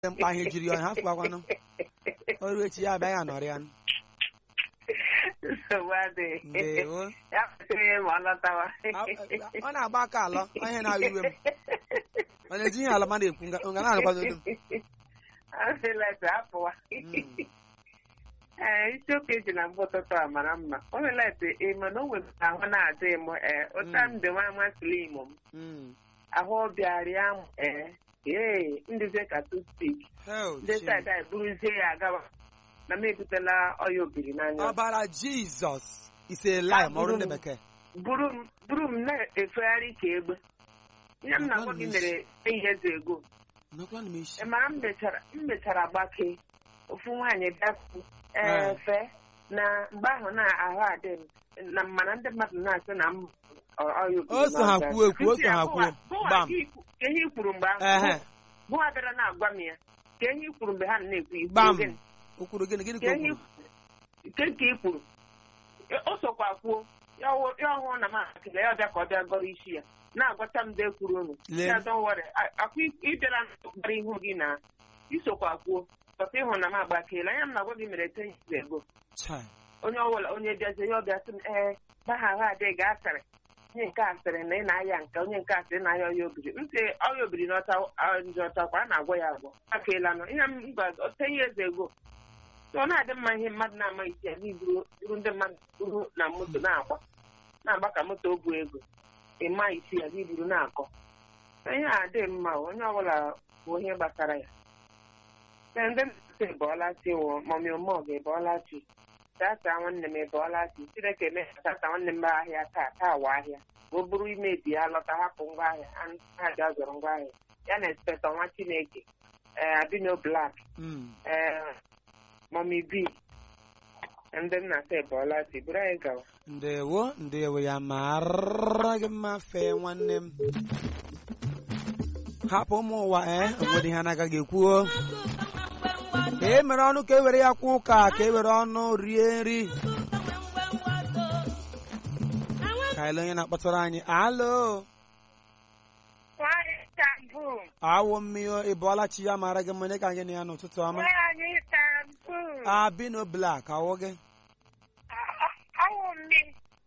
mkpa ihe jiri ya ha fụkwakwanụ ọrụ echi ya abịaghị anọrị ya nsogbu adịghị ndewo ya kpesịrị ihe ma ọ lọtawa ọ na-agba aka alọ ihe na-awụ iwe m ọ na-eji ihe ala mmadụ ekwu nga nga na-anụkwa n'olu m Omelete apụwa ee isiokwu eji na mgbe ụtụtụ a mara mma omelete ịma na o nwere ahụ na-adị m ee ụta m dị nwa amasịrị imo m Mm. ahụ ọbịarịa m ee ee ndịzie ka toothpick Hell, ndị Chineke. saịdị anyị buruzie ya agawa na m ebutela ọya obiri n'anya ọbara jizọs ise lai ma ọrụ ndị bekee buru m buru m na-efegharị ka egbe ihe m na-agwa gị mere eyi eze ego nọkwa na m isi ị mara m mechara m mechara gbakee ofu nwaanyị bịakwu Ah. efe na mgbe ahụ na-ahụ adị m na mana ndị mmadụ na-asị na m ọ- ọya obiri O so ha n'ọbịa. kwuo ekwu, o so ha Ntị, kwuo. bụwa- Gbam. bụwa ka i- ka ihe i kwuru mgbe Ehe. ahụ bụwa bịara na-agwa m ya ka ihe i kwuru mgbe ha na-ekwu ikwu gbam gịnị? o kwuru gịnị gịnị ka ka o ihe kwuru nke nke i kwuru E- o sokwa kwuo ya ọwụ- ya ọhụrụ na m akịla ya ọbịa ka ọ bịa gọrọ isi ya na-agwacha m dee kwuru unu Lee. ya don't worry A- akwa ị- ịbịara gbara ihu gị na isokwa kwuo pọta ịhụ na m agbakeela anya m na-agwa gị mere ten years ago Chai. onye ọbụla onye bịazie ya ọbịa sị m ee baha ahụ adịghị ga asịrị onye nke a sịrị na ị na-aya nke onye nke a sịrị na aya ọya obiri ntị ọya obiri n'ọta njọ ọtakwa a na-agwa ya agwọ akeela nọ ihe m gwa ten years ago so ọ na-adị mma ihe mmadụ na-ama isi ya gị buru buru ndị mmadụ buru na moto na-agba na-agba ka moto o bu ego ịma isi ya gị buru na-akọ ihe a dị mma o, onye ọbụla bụ ihe gbasara ya Ee, ndị mmadụ ebọọla chi wụ mọmi omog ebọọla chi tata nwanne m ebọọla chi chineke mee ka tata nwanne m ahịa taa taa wa ahịa ka o buru imebi ya lọta hapụ ngwa ahịa ha ga zọrọ ngwa ahịa ya na inspektọ nwa chineke ee abino blak Mm. ee mọmi bi ndị nna ta ebọọla chi buru anyị gawa ndewo ndewo ya mara gị mma fee nwanne m hapụ ụmụ ụwa ee onwere ihe anaghị ekwuo ka e mere ọnụ ka e were ya kwa ụka ka e were ọnụ rie nri ka ele onye na-akpọtara anyị alo Nwanyị Istanbul. awụ mmiri ịbọọla chi ya mara gị mma onye ka gị na ya n'ụtụtụ ọma Nwanyị Istanbul. abino blak awụ gị Awụ mmiri.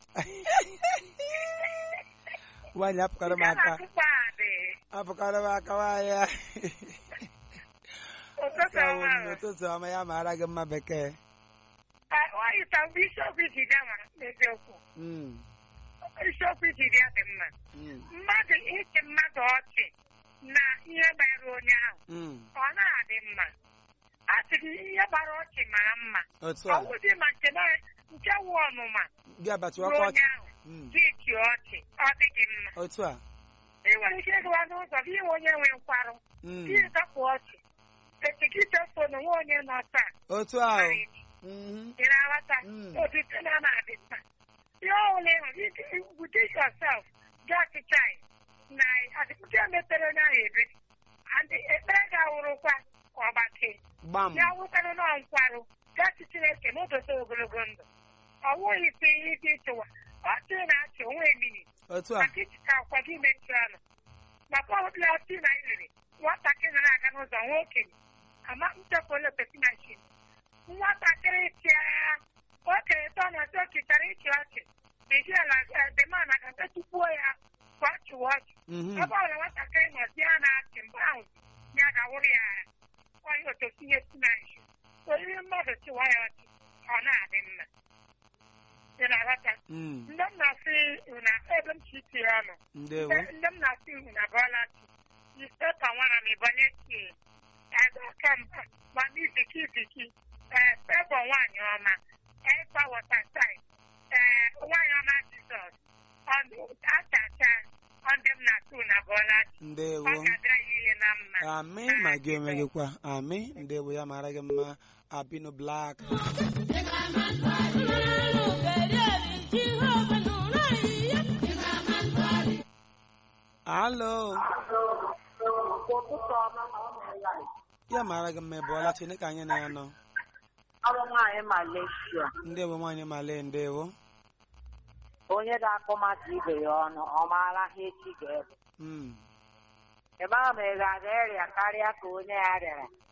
nwaanyị apụkara m Nke aka na-atụkwa adị. apụkara m aka nwaanyị Ụtụtụ Awụ ọma. m n'ụtụtụ ọma ya mara gị mma bekee Ah, Nwanyị Istanbul isiokwu ijide mara n'eziokwu. Mm, Isiokwu ijide ya dị mma. mm, Mmadụ ịchị mmadụ ọchị na ihe gbara onye ahụ. mm. Ọ na-adị mma. A sị gị ihe gbara ọchị mara mma. otu Ọ a wụdị ma nke na- nke wụ ọnụma gị abachi ruo ọkọ onye ọchị ahụ. Mm, Gị chịa ọchị. Ọ dị gị mma. otu a ị nwere ike ịgụwa n'ụzọ gị nwe onye nwe nkwarụ Mm, gị zapụ ọchị echi gị chefo na nwe onye nọ taa otu a o. mara echi. Mhm, ị na-aghọta Mm. otite na na-adị mma ihe ọbụla ị hụrụ ike wute yourself gị achịcha anyị na adịpụta mepere onye ahụ ebe adị ekpere ga-awụrụkwa ka ọ gbakee gbam ya wụtara nọ nkwarụ gachi chineke na odote ogologo ndụ ọ wụghị ite ihe dị ịchụwa ọchị na-achị onwe emini otu a maka ijicha akwa gị mechi ọnụ maka ọbụla ọchị na iliri nwatakịrị na-aga n'ụzọ nwa okenye ama nchekwa peti machin nwatakịrị chịa okenye tọ na ọchị okichara ịchị ọchị ejiela demana ka tetupuo ya ka ọ chịwa ọchị Mhm, ebe ọbụla nwatakịrị nọzi ya na-achị mgbe ahụ ya ga-awụrụ ya ara onye ototinye si na nshi oriri mmadụ chịwa ya ọchị ọ na-adị mma ị na-aghọta mm, ndị m na-asị na ebe m chi tie ọnụ ndewo ndị m na-asị ihu na bọọla chi ise ka nwara m ịbanye tie ebe aka mba ma n'iziki iziki ee febọ nwaanyị ọma ekpa wọtasaid ee nwaanyị ọma jizọs ọdụ achacha ndị m na-asị na bọọla chi ndewo ọ ga-adịra ya ihe na mma amị ma gị onwe gị kwa amị ndewo ya mara gị mma abino blak alo ụtụtụ ọma ma ọ na-ela ya mara gị mma ịbọọla chi onye ka anyị na ya nọ ọrụ nwaanyị Malaysia ndewo nwaanyị male ndewo onye ga-akụ mmadụ ibe ya ọnụ ọ maara ha echi ga-ebe Mm, ị maghị ma ị ga-aga ịrịa karịa ka onye ya rịara